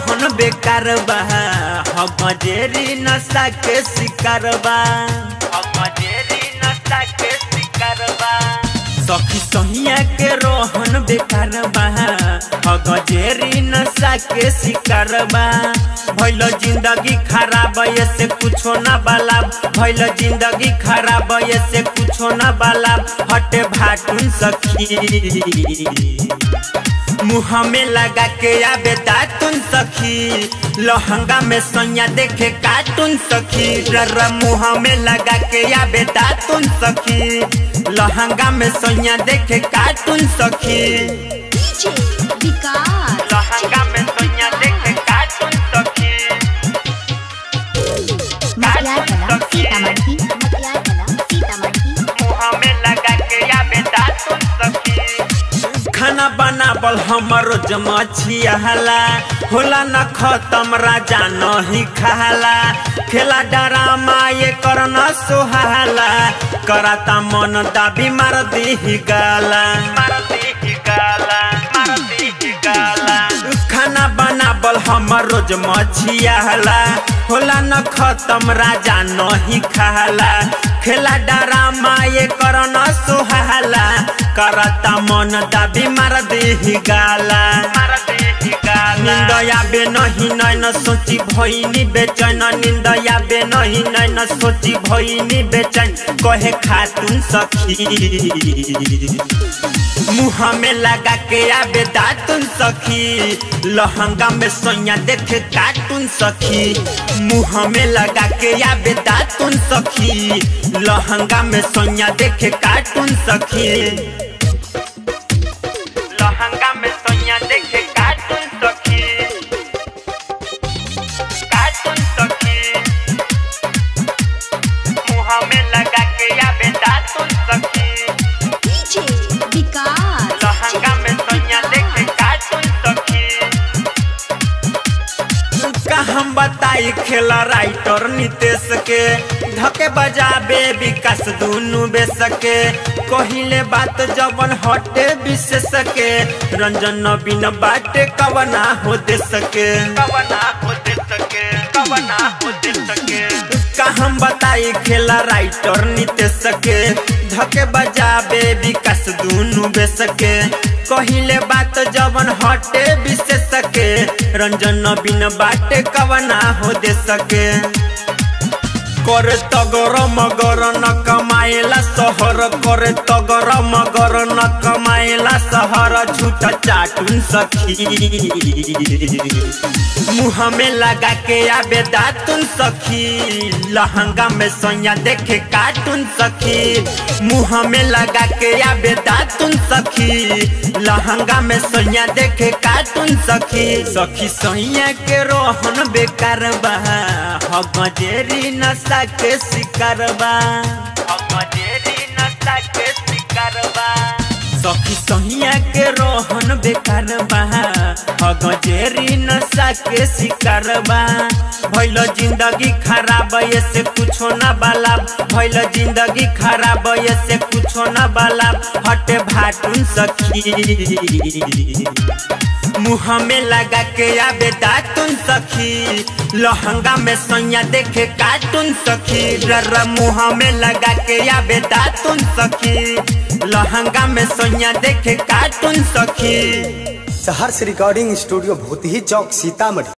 रोहन बेकार बा हम जेरी नशा के शिकार बा हम जेरी नशा के शिकार बा सखी सहिया के रोहन बेकार बा गजेरी नशा के शिकार बा भैल जिंदगी खराब से कुछो न बाला भैल जिंदगी खराब से कुछो न बाला हटे भाटुन सखी मुँह में लगा के आबे दातुन सखी लहंगा में सैया देखे कार्टून सखी रर मुँह में लगा के आबे दातुन सखी लहंगा में सैया देखे कार्टून सखी डीजे विकास लहंगा में सैया देखे कार्टून सखी मटियार कला सीतामढ़ी मटियार कला सीतामढ़ी मुँह में लगा के आबे दातुन सखी खाना बनाबल हमर जमछिया हला होला न खत्म राजा नहीं खाला खेला डरामा ये करना सोहाला कराता मन दाबी मार दी गाला मार दी गाला मार दी गाला खाना बनाबल हमर रोज मछिया हला होला न खत्म राजा नहीं खाला खेला डरामा ये करना सोहाला करता मन दाबी मार दे गाला मार दे गाला निंद आबे नहीं नैन सोची भइनी बेचैन निंद आबे नहीं नैन सोची भइनी बेचैन कहे खातून सखी मुँह में लगा के आबे दातुन सखी लहंगा में सोया देखे कार्टून सखी मुँह में लगा के आबे दातुन सखी लहंगा में सोया देखे कार्टून सखी लहंगा में सोया देखे कार्टून सखी कार्टून सखी मुँह में लगा के आबे दातुन सखी डीजे विकास लहंगा में सोया देखे कार्टून सखी का हम बताई खेला राइटर नितेश के धके बजाबे विकास दुनु बेस के कहिले बात जवन हटे विशेष के रंजन नवीन बाटे कवना हो दे सके कवना हो दे सके कवना हो दे सके का हम बताई खेला राइटर नितेश के धके बजाबे विकास दुनु बेस के कहिले बात जवन हटे विशेष के रंजन नवीन बाटे कवना हो दे सके करे तगर मगर न कमाएला सहर करे तगर मगर न कमाएला सहर झूठा चाटुन सखी मुँह में लगा के आबे दातुन सखी लहंगा में सैया देखे कार्टून सखी मुँह में लगा के आबे दातुन सखी लहंगा में सैया देखे कार्टून सखी सखी सैया के रोहन बेकार बा हम जेरी नशा के शिकार बा हम जेरी नशा के शिकार बा सखी सहिया के रोहन बेकार बा गजेरी नशा के शिकार बा भैल जिंदगी खराब से कुछो न बाला भैल जिंदगी खराब से कुछो न बाला हटे भाटुन सखी मुँह में लगा के आबे दातुन सखी लहंगा में सैया देखे कार्टून सखी रर मुँह में लगा के आबे दातुन सखी लहंगा में सैया देखे कार्टून सखी सहर्ष रिकॉर्डिंग स्टूडियो भूतही चौक सीतामढ़ी